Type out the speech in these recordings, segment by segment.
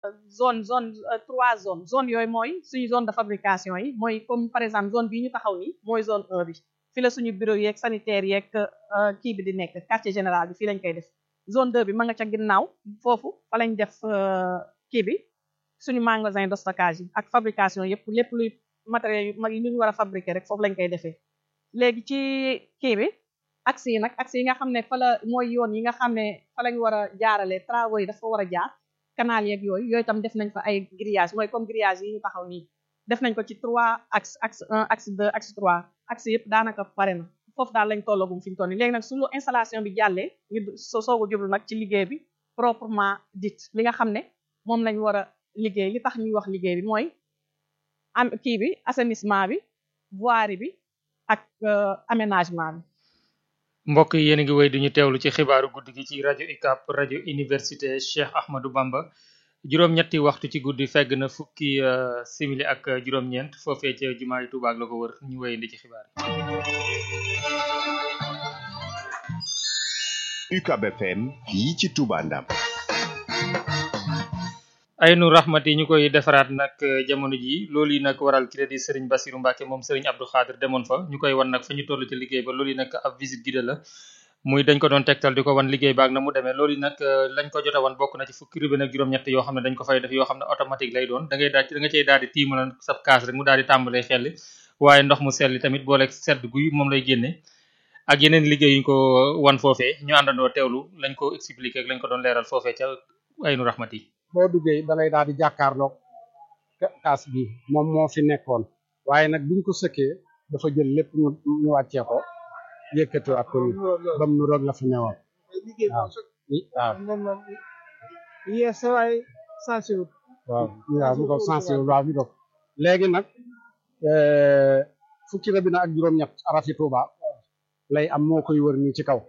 zone zone trois zones zone yooyu mooy suñu zone de fabrication yi mooy comme par exemple zone bii ñu taxaw nii mooy zone 1 bi fi la suñu bureau yeeg sanitaire yeeg kii bi di nekk quartier général bi fii lañ koy def zone 2 bi ma nga ca ginnaaw foofu fa lañ def kii bi suñu magasin de stockage yi ak fabrication yëpp lépp luy matériel yu mag yi ñu war a fabriquer rek foofu lañ koy defee léegi ci kii bi axe yi nag axe yi nga xam ne fa la mooy yoon yi nga xam ne fa lañ war a jaarale travaux yi dafa war a jaar canal yeeg yooyu yooyu tam def nañ fa ay grillage mooy comme grillage yi ñu taxaw nii def nañ ko ci trois axe axe un axe deux axe trois axe yëpp daanaka pare na foofu daal lañ tollagum fi ñu toll nii léegi nag suñu installation bi jàllee ñu soo soog a jublu nag ci liggéey bi proprement dit li nga xam ne moom lañ war a liggéey li tax ñuy wax liggéey bi mooy am kii bi assainissement bi voirie bi ak aménagement bi mbokk yi yéen a ngi wéy duñu teewlu ci xibaaru guddi gi ci rajo UCAB rajo université Cheikh Ahmadou Bamba juróom-ñetti waxtu ci guddi fegg na fukki simili ak juróom-ñeent foofee ca jumaa yi Tuubaa ak la ko wër ñu wéyandi ci xibaar yi UCAB FM fii ci Touba Ndam aynu rahmat yi ñu koy defaraat nag jamono ji loolu yi nag waral crédit Serigne Bassirou Mbacke moom Serigne Abdou Khadir demoon fa ñu koy wan nag fa ñu toll ci liggéey ba loolu yi nag ab visite guidée la muy dañ ko doon tegtal di ko wan liggéey baak na mu demee loolu yi nag lañ ko jot a wan bokk na ci fukki rubé nag juróom-ñett yoo xam ne dañ ko fay def yoo xam ne automatique lay doon da ngay daal da nga cey daal di tiimal sab kaas rek mu daal di tàmbalee xelli waaye ndox mu selli tamit booleeg sedd guy moom lay génne ak yeneen liggéey yuñ ko wan foofee ñu àndandoo teewlu lañ ko expliqué ak lañ ko doon leeral foofee ca aynu rahmat yi boo duggee da ngay daal di jàkkaarloog kaas bi moom moo fi nekkoon waaye nag biñ ko sëkkee dafa jël lépp ñu ñu wàccee ko yëkkati ak ko ni bam nu roog la fi newoon waaw waaw yes waaye sensible waaw waaw mi ko sensible waaw mi ko léegi nag fukki rabina ak juróom-ñett arafi Tuuba lay am moo koy wër nii ci kaw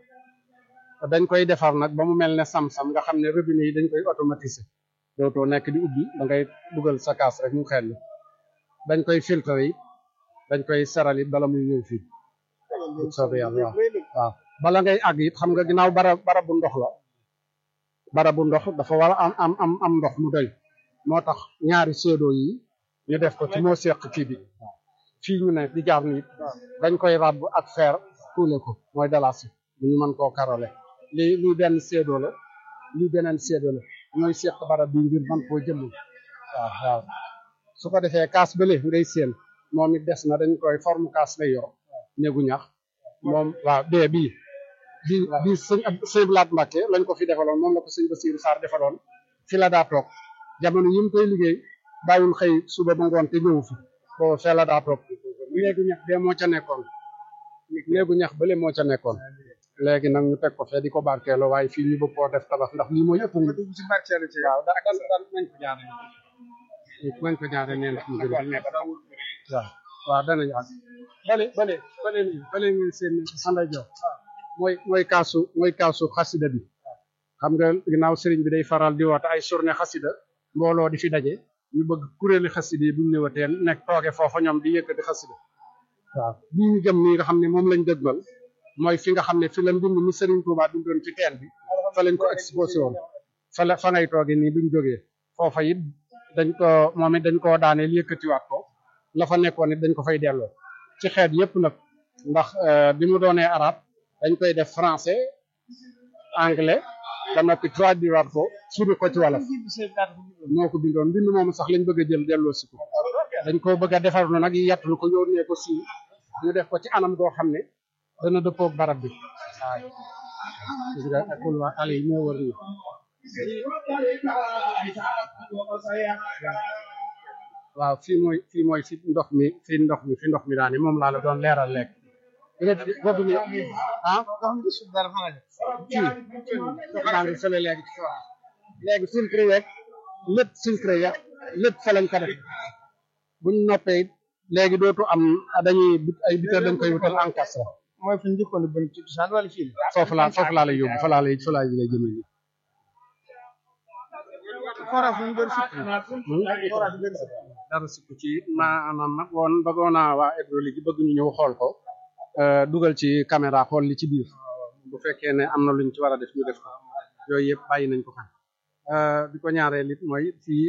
dañ koy defar nag ba mu mel ne sam-sam nga xam ne robinet yi dañ koy automatiser dootoo nekk di ubbi da ngay dugal sa kaas rek mu xel dañ koy filtre yi dañ koy seral it bala muy ñëw fii soobee yàlla waaw waaw bala ngay àgg it xam nga ginnaaw bara bara bu ndox la bara bu ndox dafa war a am am am am ndox mu doy moo tax ñaari seedoo yi ñu def ko ci moo seq kii bi fii ñu ne di jaar nii dañ koy ràbb ak fer tuule ko mooy dalasi bu ñu mën koo karole lii lii benn seedoo la lii beneen seedoo la ñooy seq barab bi ngir mën koo jëmm waaw waaw su ko defee kaas bële ngay seen moom it des na dañ koy forme kaas lay yor néegu ñax moom waaw bee bii bii bii sëñ sëñ Blaat Mbàkke lañ ko fi defaloon moom la ko sëñ Basiiru Saar defaloon fi la daa toog jamono yi mu koy liggéey bàyyul xëy suba ba ngoon te ñëwu fi booba fee la daa toog néegu ñax bee moo ca nekkoon néegu ñax bële moo ca nekkoon léegi nag ñu teg ko fee di ko barkeeloo waaye fii ñu bëgg koo def tabax ndax lii mooy ëpp nga dugg ci barkeelu ci waaw da dan dan nañ ko ñaare nañ ko ñaare nee ndax mu gën a nekk waaw waaw danañu ak bale bale bale ni bale ni seen xanday jox mooy mooy kaasu mooy kaasu xasida bi xam nga ginnaaw sëriñ bi day faral di woote ay journée xasida mbooloo di fi daje ñu bëgg kuréeli xasida yi bu ñu ñëwatee nekk tooge foofa ñoom di yëkkati xasida waaw bii ñu jëm nii nga xam ne moom lañ dëgmal mooy fi nga xam ne fi la mbind mi Serigne Touba bindoon ci teen bi fa lañ ko exposé woon fa la fa ngay tooge nii buñ jógee foofa it dañ ko moom it dañ koo daaneel yëkkatiwaat ko la fa nekkoon it dañ ko fay delloo ci xeet yëpp nag ndax bi mu doonee arab dañ koy def français anglais ba noppi traduiraat ko suri ko ci wolof moo ko bindoon mbind moomu sax lañ bëgg a jël delloo si ko dañ ko bëgg a defar nu nag yàttul ko yónnee ko si ñu def ko ci anam goo xam ne dana dëppoog barab bi waaw gis nga akul waa ale yi ñoo wër nii waaw fii mooy fii mooy fi ndox mi fi ndox mi fi ndox mi daane moom laa la doon leeral lekk boobu ni ah fii ndox maa ngi fële léegi ci kaw léegi filtre yeeg lépp filtre yeeg lépp fa lañ ko def buñ noppee léegi dootu am dañuy ay biteur dañ koy wutal encastre mooy fi njëkkoon ba ci cosaan wala fii foofu laa foofu laa lay yóbbu fa laa lay fa laa lay jëmee nii forage bu bëri sukk dara sukk ci maanaam nag woon bëggoon naa waa hydraulique yi bëgg ñu ñëw xool ko dugal ci caméra xool li ci biir bu fekkee ne am na luñ ci war a def ñu def ko yooyu yëpp bàyyi nañ ko xam bi ko ñaareel it mooy fii